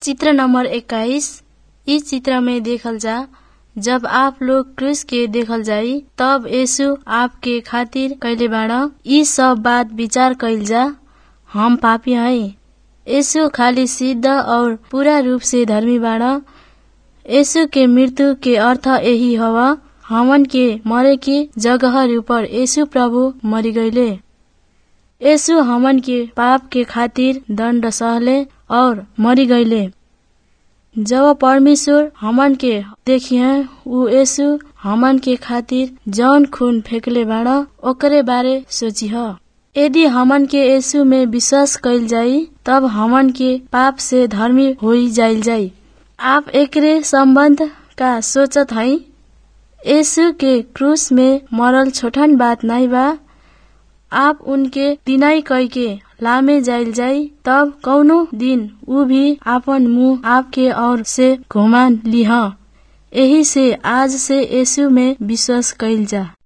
चित्र नंबर इक्कीस इ चित्र में देखल जा जब आप लोग क्रूस के देखल जाई तब यीशु आपके खातिर कइले बाड़ इ सब बात विचार कइल जा हम पापी हई यीशु खाली सिद्ध और पूरा रूप से धर्मी बाड़ यीशु के मृत्यु के अर्थ यही हव हमन के मरे के जगह ऊपर यीशु प्रभु मरी गईले यीशु हमन के पाप के खातिर दंड सहले और मरी गईले जब परमेश्वर हमन के देखिए उ यीशु हमन के खातिर जौन खून फेंकले बाड़ ओकरे बारे सोचिह यदि हमन के यीशु में विश्वास कइल जाई तब हमन के पाप से धर्मी होई जाइल जाई आप एकरे संबंध का सोचत हई यीशु के क्रूस में मरल छोटन बात नहीं बा आप उनके दिनाई कई के लामे जाइल जाई तब कौनो दिन उ भी आपन मुंह आपके और से घुमा लिह यही से आज से यीशु में विश्वास कइल जा